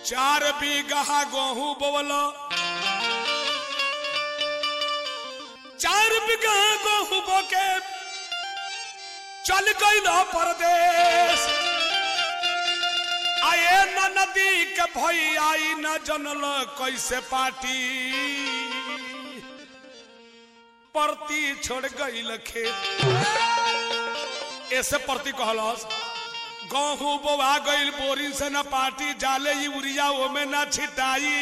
चार बीघा गेहूं बोवल चार बीघा गेहूं बोके चल गई परदेश आए न नदी के भई आई न जनल कैसे पाटी परती छोड़ गई खेत ऐसे परती कहलस गहूं बोवा गईल बोरी से न पाटी जाले यूरिया ओमे न छिटाई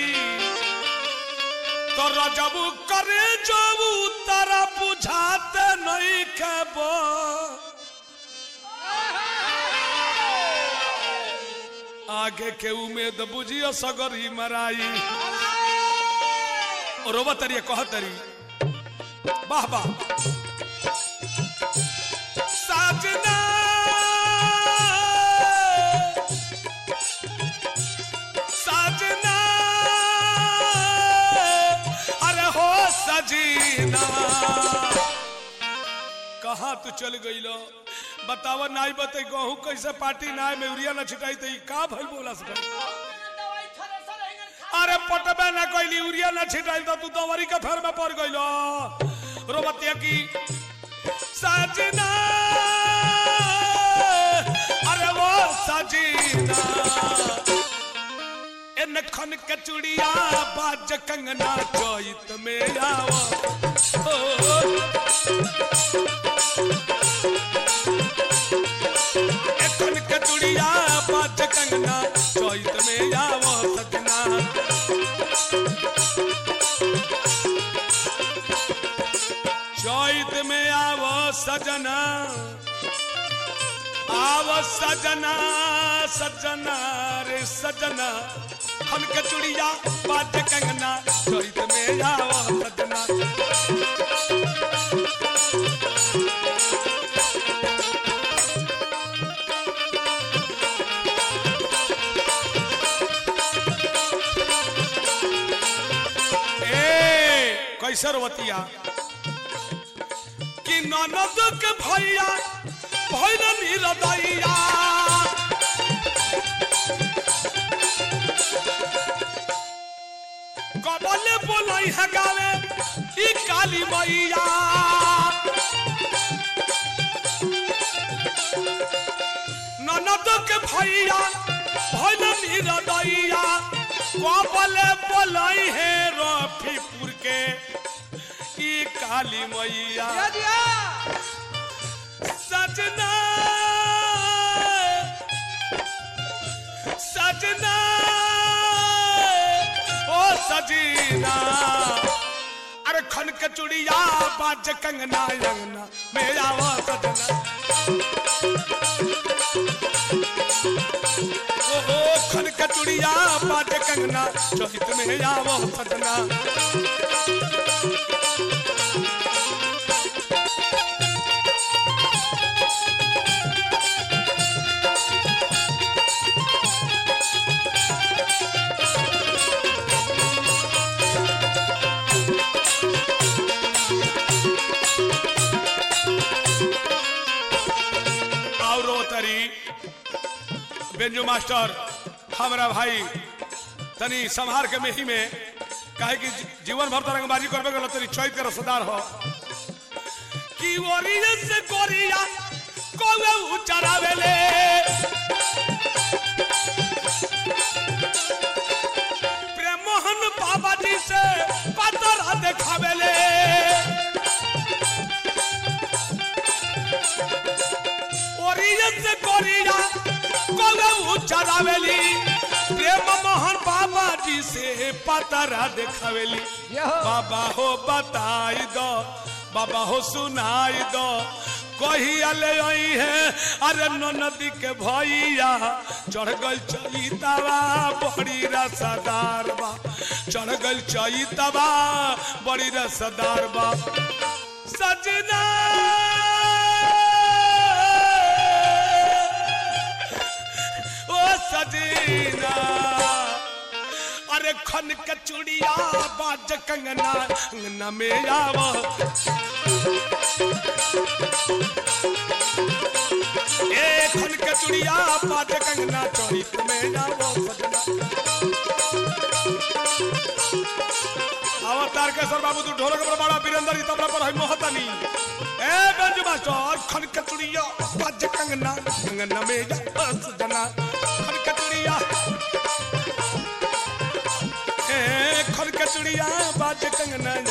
तो रजबू करे जबू तारा बुझाते नहीं खेबो आगे के उम्मीद बुझियो सगरी मराई रोबा तरी कह तरी वाह वाह साजना साजना अरे हो सजीना कहाँ तू चल गई लो बतावा नाई बते गहूं कैसे पार्टी नाय में यूरिया न छिटाई तो ई का भइल बोला सका अरे पटबे न कैली यूरिया न छिटाई तो तू दवरी के फेर में पड़ गइलो रोबतिया की सजना अरे वो सजीना इन खन के चुड़िया बाज कंगना चोइत में आवा एखन के चुड़िया बाज कंगना चोइत में आवा सजना चोइत में आवा सजना आव सजना सजना रे सजना हम के चुड़िया बाज कंगना चोइत में आव सजना ए कैसर वतिया कि ननद के भैया भैन निरदैया कबले बोलाई है गावे ई काली मैया ननद के भैया भैन निरदैया कबले बोलाई है रफीपुर के ई काली मैया सजना सजना ओ सजीना अरे खन के चुड़िया बाज कंगना अंगना मेरा वो सजना ओ ओ खन के चुड़िया बाज कंगना चोहित में आवो सजना और रोतरी बेंजू मास्टर हमारा भाई तनी संहार के मेही में काहे कि जी- जीवन भर तरंगबाजी करबे गलो तनी चैत के रसदार हो कि ओरिया से गोरिया कोवे उचरावेले प्रेम मोहन बाबा जी से पतरा देखावेले ओरियन से गोरिया कोवे चरावेली प्रेम मोहन बाबा जी से पतरा देखावेली बाबा हो बताई दो बाबा हो सुनाई दो कही अले आई है अरे नो नदी के भैया चढ़ गल चैतवा बड़ी रसदार बा चढ़ गल चैतवा बड़ी रसदार बा सजना ओ सजीना अरे खन के चूड़िया बाज कंगना अंगना में आवा ए खन के चूड़िया बाज कंगना चोरी में आवा सजना तारकेश्वर बाबू तू ढोलक पर बड़ा वीरेंद्र जी तबला पर है मोहतनी ए बेंजू मास्टर खन कचड़िया बाज कंगना कंगना में जा बस जना खन कचड़िया ए खन कचड़िया बाज कंगना